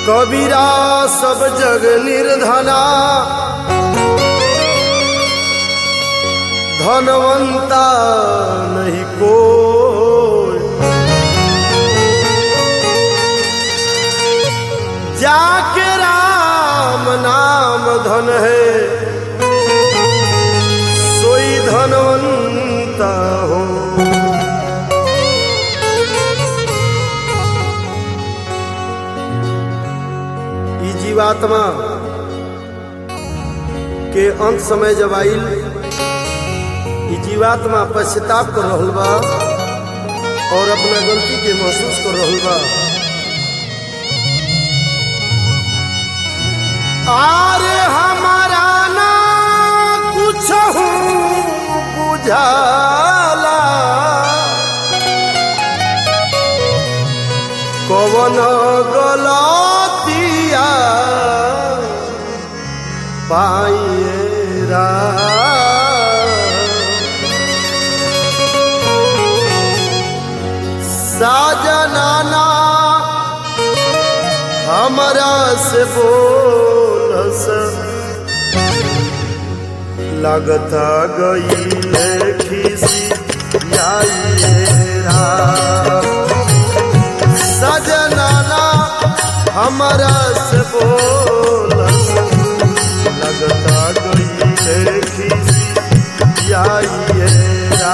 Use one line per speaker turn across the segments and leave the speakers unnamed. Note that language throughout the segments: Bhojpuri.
कबीरा सब जग निर्धना धनवंता नहीं कोई जाके राम नाम धन है सोई धनवंता हो ई जीवात्मा के अंत समय जब आइल ई जीवात्मा पश्चाताप कर रहल बा और अपना गलती के महसूस कर रहल बा आरे हमारा ना कुछ बुझाला कवन गलतिया पाइरा साजनाना हमरा से बोलस लगता गई खिसी आइरा सजनाना हमरा से बोलस लगता गई खिसी आइरा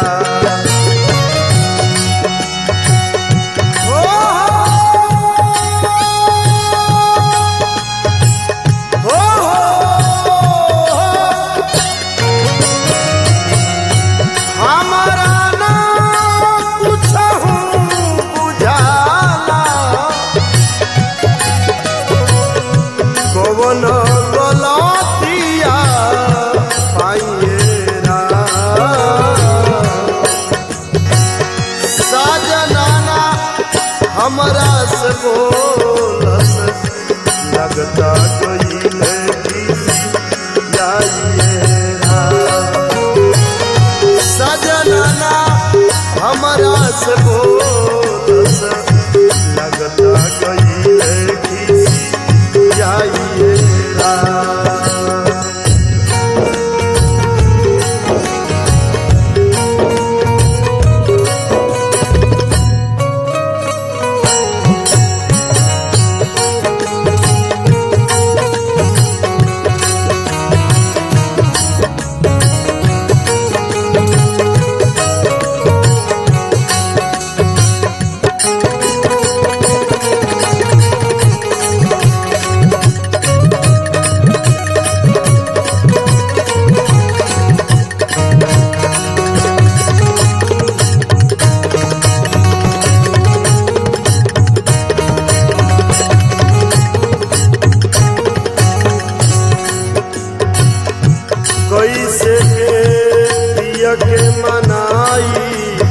हमारा ना कुछहु बुझाला कवन गलतिया पाइएरा साजनाना हमरा से बोलस लगता कइले जाइएरा सजनना हमरा से बोलस लगता गईले खिसी जाइएरा कैसे के पिया के मनाई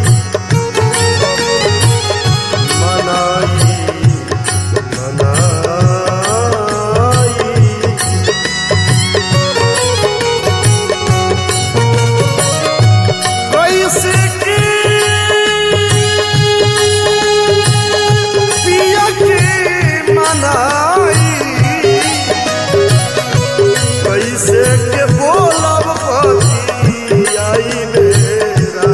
मनाई मनाई कैसे के पिया के मनाई कैसे के बोलब पति आई मेरा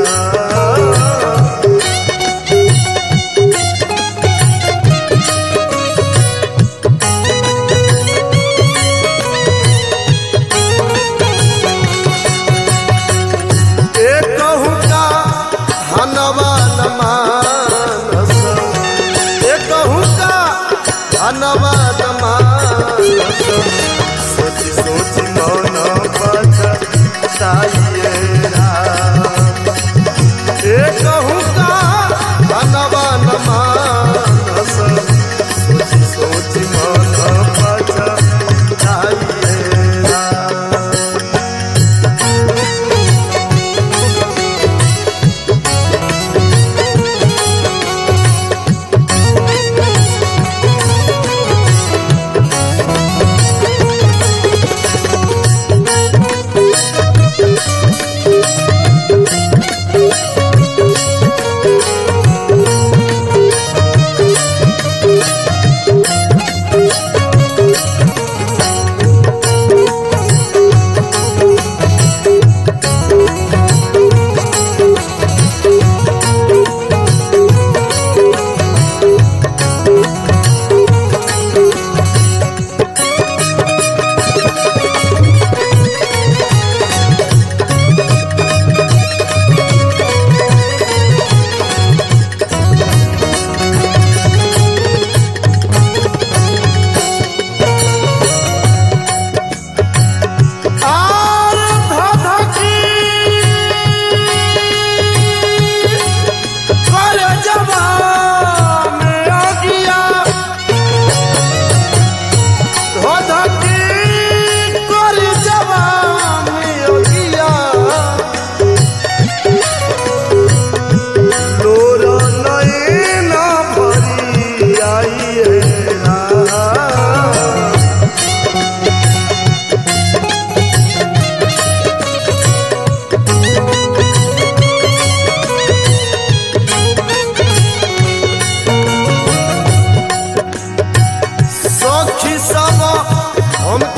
एक कहूँ का हनवा न मानस एक कहूँ का हनवा न मानस सोची सोची मन बचाइएरा एक कहूँ का हनवा न मानस सोची सोची मन बचाइएरा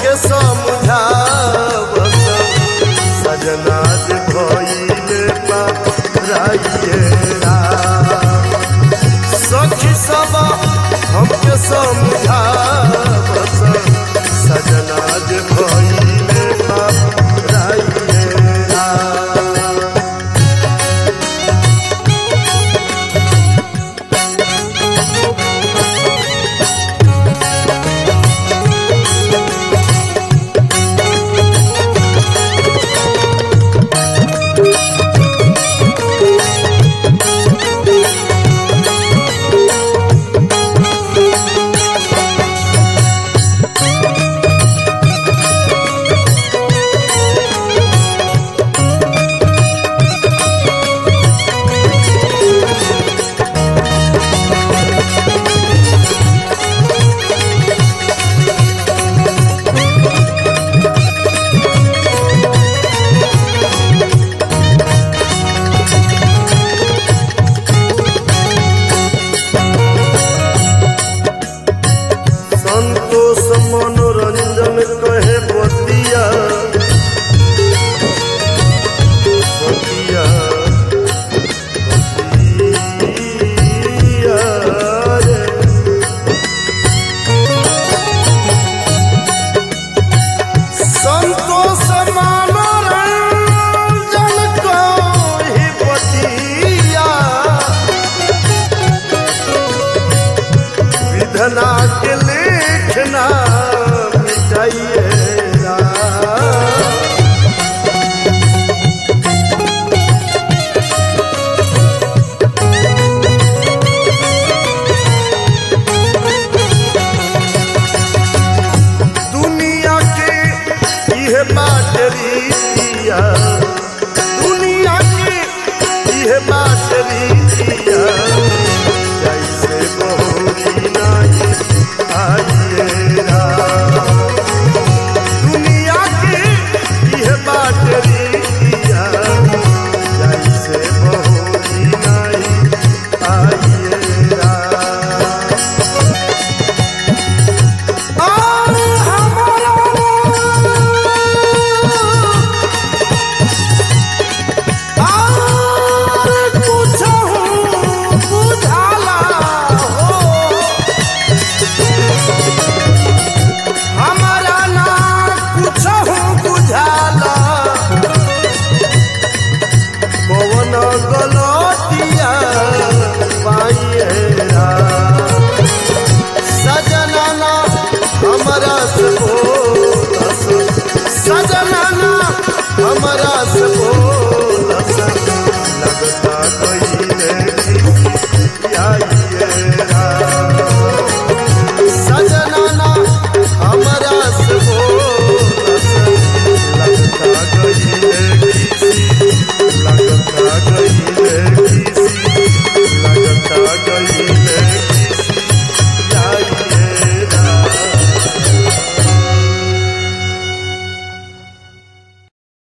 हमके समझावस सजना जे भइले बा राइए राम। सखी सब